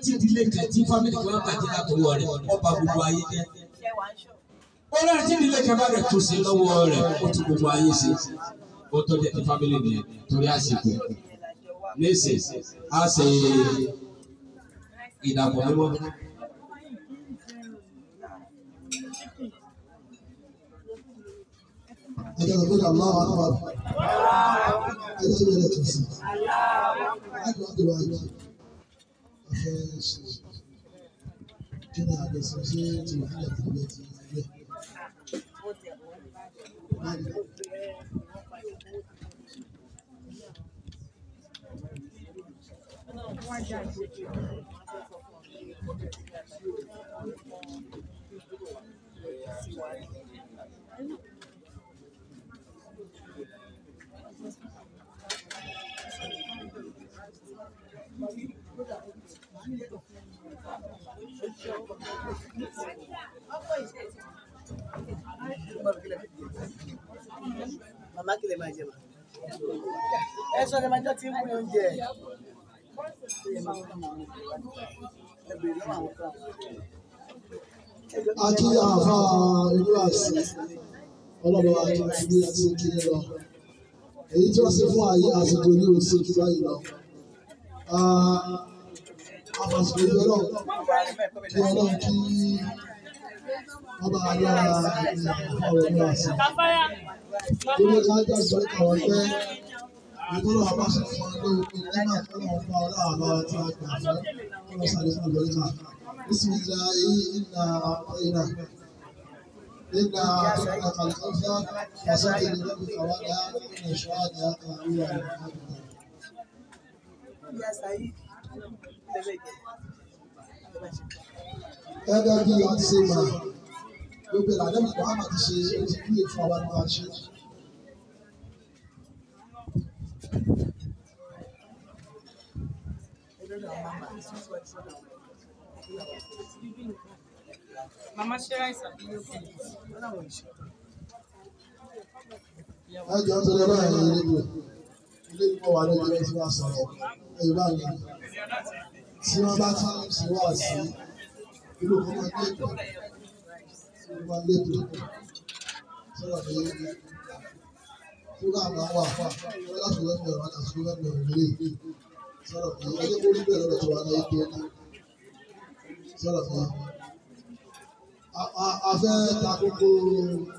tí ìdílé kan tí fámìlì kan bàjẹ́ látọwọ́ rẹ̀ ọba gbogbo ayé jẹ́. ó rẹ̀ tí ìdílé kan bá rẹ̀ tó sí lọ́wọ́ rẹ̀ ó tún gbogbo ayé ṣe ó tó jẹ́ ti fámìlì nìyẹn torí àsìkò nísìn á ṣe ìdàpọ̀ mímọ́. ẹjọ́ lọ pé Allahu Akbar ẹjọ́ bẹ̀rẹ̀ tó sí láti wá dèrò àjọ ọ̀fẹ́ ṣe kí ni àgbẹ̀sọ̀ ṣe ti wà nílẹ̀ tó bẹ̀ ti rẹ̀. Màmá kí lè máa jẹ màá. Ẹ sọ ni màjọ tí ń mú oúnjẹ. Ẹ bèrè lọ́wọ́ àwọn kan. Akí àfa ìlú àṣì ọlọ́run àti ìdílé àti ìkíni lọ. Èyí tí wọ́n ṣe fún àyè àsìkò ní oṣù jù báyìí lọ. Àfàsìkò ìjọ náà kí ọlọ́run kí wọ́n bá yọ àfa ìlú àṣì. Gbogbo ká jà sọ́rí kàwọn pẹ́ ìtọ́lọ̀ àbáṣe fún ọdún òkú nígbà tó lọ́wọ́ fún ọlọ́run àbá tí a gbà fún ọlọ́run sáré fún ìgbẹ́ríkà. بسم الله إنا أعطيناك إنا أعطيناك الكوثر فصل لربك وانحر إن شانئك هو الأبتر Ìyá Sàyí lẹ́lẹ́ jẹ. gẹ́gẹ́ bí a ti ṣe mọ̀ gbogbo ìlànà ìgbà àmà ti ṣe ó ti kúlè fún àwọn ọmọ àṣẹ. Ẹjọ́ náà máa máa sún síwájú sọ́dọ̀ àwọn. Mama ṣe ráìsì àbí yóò kí Wọ́n náà wọ̀ ìṣe. ẹ jọ ń sọ lọ́wọ́ ẹ̀yìn ilé ìwé ilé ìwé wà lójú ẹ̀ tí wọ́n sọ̀rọ̀ ẹ̀yìn bá mi. tí wọ́n bá tún sí wá sí ìlú kan máa lé ètò tí wọ́n máa lé ètò sọ̀rọ̀ ní fúgà máa wà fún àwọn láti wọ́n mi ọ̀rọ̀ àti wọ́n mi ọ̀rọ̀ lé sọ̀rọ̀ ní ẹjẹ́ kó rí bẹ́ẹ̀ lọ́dọ̀ tó wà láyé pé ní sọ̀rọ̀ ní a fẹ́ ta kókó